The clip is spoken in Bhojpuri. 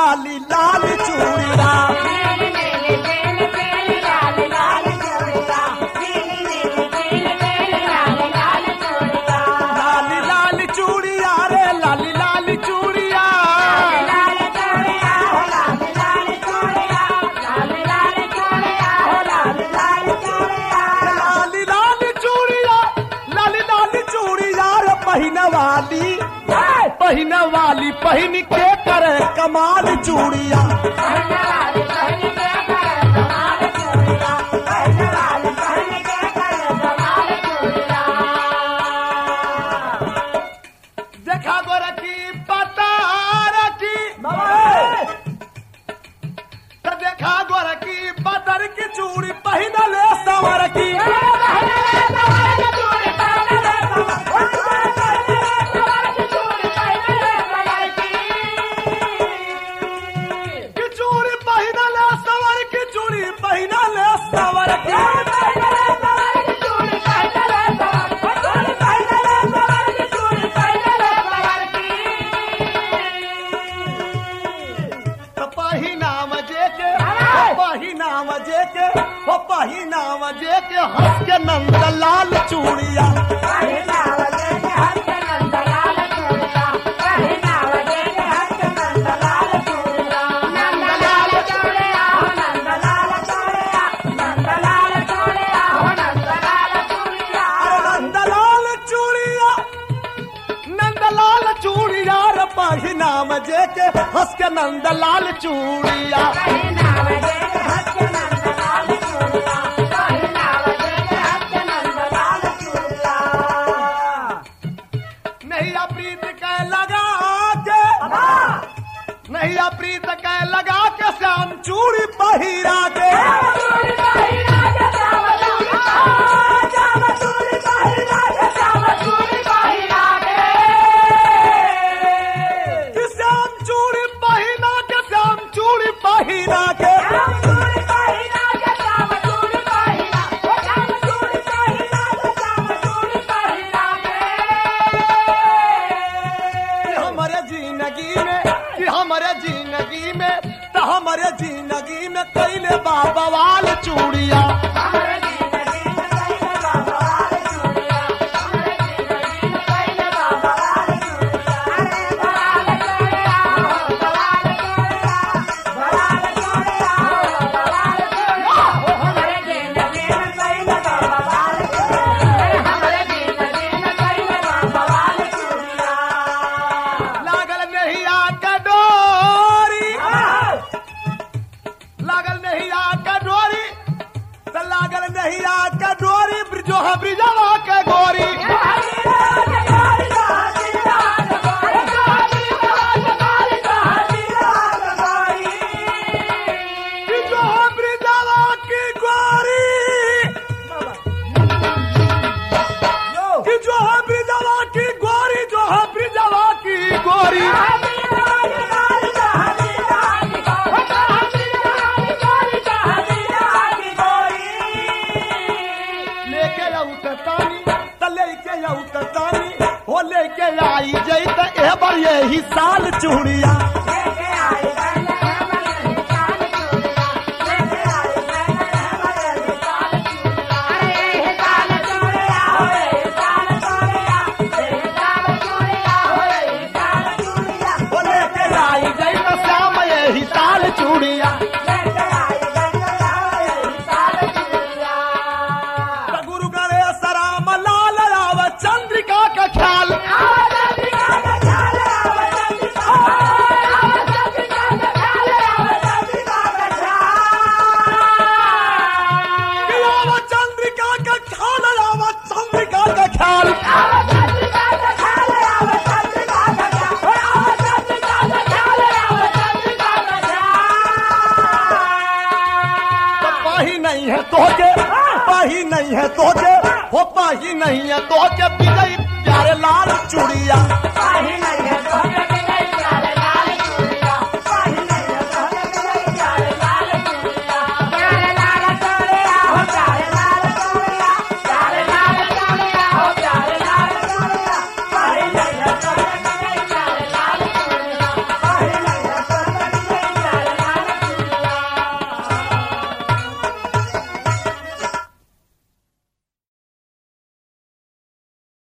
लाली लाल चूड़िया लाली लाल चूड़िया रे लाली लाल चूड़िया लाली लाल चूड़िया लाली लाल चूड़िया रे पहिन वाली पहिन वाली पहिन के करे कमाल चूड़िया देखा गोर की पता रखी तो देखा गोर की बदर की चूड़ी पहिन ले सवर की की चूड़ी पहिन ले सवर की चूड़ी पहिन ले सवर की तो पहिना मजे के हो पहिना मजे के हो पहिना मजे के हंस के नंद लाल चूड़िया अरे नंद लाल चूड़िया नंद लाल चूड़िया रे पहिना मजे के हंस के नंद लाल चूड़िया नैया प्रीत के लगा के नैया प्रीत के लगा के श्याम चूड़ी पहिरा के कि श्याम चूड़ी पहिरा के श्याम चूड़ी पहिरा के कि हमारे जिंदगी में कि हमारे जिंदगी में तो हमारे जिंदगी में कैले बाबा वाल चूड़िया लागल नहीं आका डोरी लागल नहीं आका डोरी तो लागल नहीं आका डोरी ब्रिजो है ब्रिजवा के गोरी ब्रिजो है ब्रिजवा की गोरी कि जो है ब्रिजवा की गोरी जो है ब्रिजवा की गोरी लेके उतरतानी त लेके उतरतानी हो लेके आई जई त ए बार यही साल चूड़िया हो लेके आई जई त श्याम यही साल चूड़िया त गुरु गणेश राम लाल राव चंद्रिका का ख्याल कि राव चंद्रिका का ख्याल राव चंद्रिका का ख्याल तो पाही नहीं है तोके पाही नहीं है तोके हो पाही नहीं है तोके विजय प्यारे लाल चूड़िया पाही नहीं